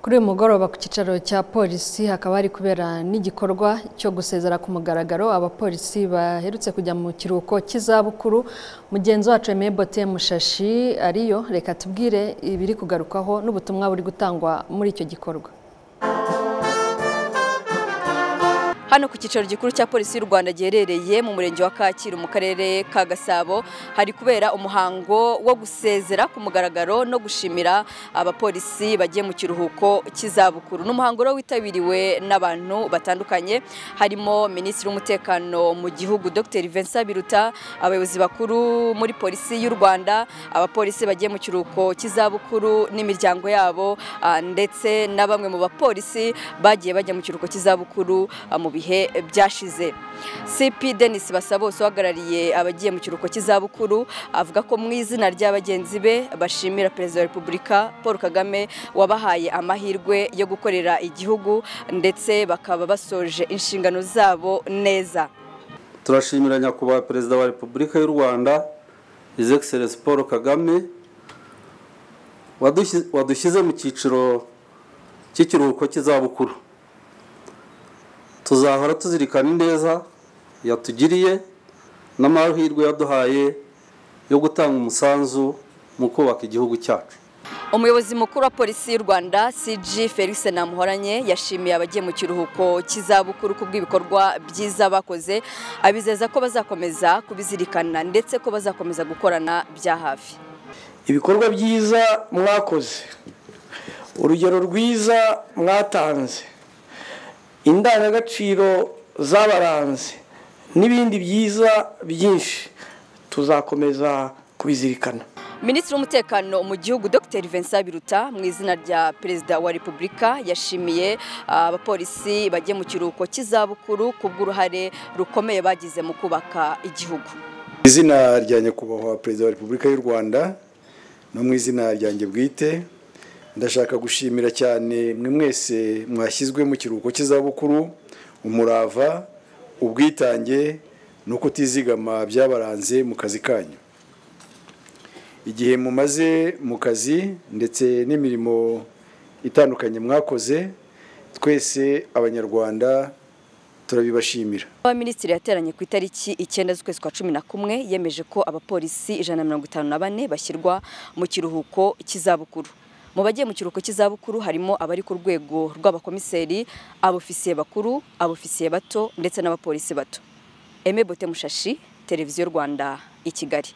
kuri uyu mugoroba ku cyicaro cya polisi hakaba hari kubera n'igikorwa cyo gusezera ku mugaragaro abapolisi baherutse kujya mu kiruhuko cy'izabukuru mugenzi wacu Aimé Bote Mushashi ariyo reka tubwire ibiri kugarukwaho n'ubutumwa buri gutangwa muri icyo gikorwa hano ku cyicaro gikuru cya polisi y'u rwanda giherereye mu murenge wa kacyiru mu karere ka gasabo hari kubera umuhango wo gusezera ku mugaragaro no gushimira abapolisi bagiye mu kiruhuko cy'izabukuru ni umuhango rero witabiriwe n'abantu batandukanye harimo minisitiri w'umutekano mu gihugu dr vincent biruta abayobozi bakuru muri polisi y'u rwanda abapolisi bagiye mu kiruhuko cy'izabukuru n'imiryango yabo ndetse na bamwe mu bapolisi bagiye bajya mu kiruhuko cy'izabukuru mu bihe byashize cp denis basabose uhagarariye abagiye mu kiruhuko cy'izabukuru avuga ko mu izina rya bagenzi be bashimira perezida wa repubulika paul kagame wabahaye amahirwe yo gukorera igihugu ndetse bakaba basoje inshingano zabo neza turashimira nyakubahwa perezida wa repubulika y'u rwanda his excellence paul kagame wadushyize mu cyiciro cy'ikiruhuko cy'izabukuru tuzahora tuzirikana ineza yatugiriye n'amahirwe yaduhaye yo gutanga umusanzu mu kubaka igihugu cyacu umuyobozi mukuru wa polisi y'u rwanda cg felix namuhoranye yashimiye abagiye mu kiruhuko cy'izabukuru ku bw'ibikorwa byiza bakoze abizeza ko bazakomeza kubizirikana ndetse ko bazakomeza gukorana bya hafi ibikorwa byiza mwakoze urugero rwiza mwatanze indangagaciro z'abaranzi n'ibindi byiza byinshi tuzakomeza kubizirikana minisitiri w'umutekano mu gihugu dr vincent biruta mu izina rya perezida wa repubulika yashimiye abapolisi bagiye mu kiruhuko cy'izabukuru ku bw'uruhare rukomeye bagize mu kubaka igihugu izina rya nyakubahwa perezida wa repubulika y'u rwanda no mu izina ryanjye bwite ndashaka gushimira cyane mwe mwese mwashyizwe mu kiruhuko cy'izabukuru umurava ubwitange no kutizigama byabaranze mu kazi kanyu igihe mumaze mu kazi ndetse n'imirimo itandukanye mwakoze twese abanyarwanda turabibashimira abaminisitiri yateranye ku itariki icyenda z'ukwezi kwa cumi na kumwe yemeje ko abapolisi ijana na mirongo itanu na bane bashyirwa mu kiruhuko cy'izabukuru mu bagiye mu kiruhuko cy'izabukuru harimo abari ku rwego rw'abakomiseri abofisiye bakuru abofisiye bato ndetse n'abapolisi bato eme bote mushashi televiziyo rwanda i kigali